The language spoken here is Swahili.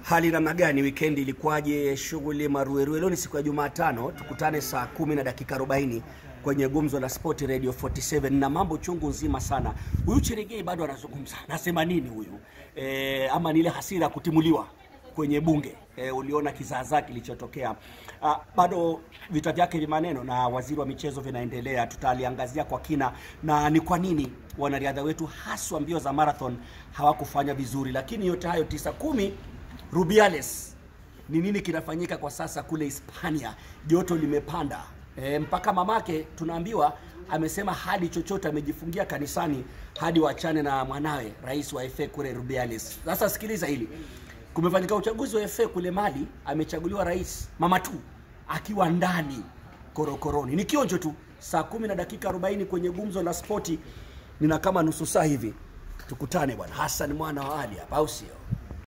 Hali namna gani? Wikendi ilikuwaje? Shughuli maruerue? Leo ni siku ya Jumatano, tukutane saa kumi na dakika 40 kwenye gumzo la Sport Radio 47 na mambo chungu nzima sana. Huyu Cheregei bado anazungumza, nasema nini huyu e, ama ni ile hasira ya kutimuliwa kwenye bunge e, uliona kizaazaa kilichotokea. Ah, bado vita vyake vya maneno na waziri wa michezo vinaendelea, tutaliangazia kwa kina na ni kwa nini wanariadha wetu haswa mbio za marathon hawakufanya vizuri, lakini yote hayo tisa kumi Rubiales ni nini kinafanyika kwa sasa kule Hispania? Joto limepanda e, mpaka mamake tunaambiwa amesema hadi chochote amejifungia kanisani hadi wachane na mwanawe rais wa FA kule Rubiales. Sasa sikiliza hili, kumefanyika uchaguzi wa FA kule Mali, amechaguliwa rais mama tu akiwa ndani korokoroni. Ni kionjo tu, saa kumi na dakika 40 kwenye gumzo la spoti, nina kama nusu saa hivi. Tukutane bwana Hassan mwana wa Ali hapa, au sio?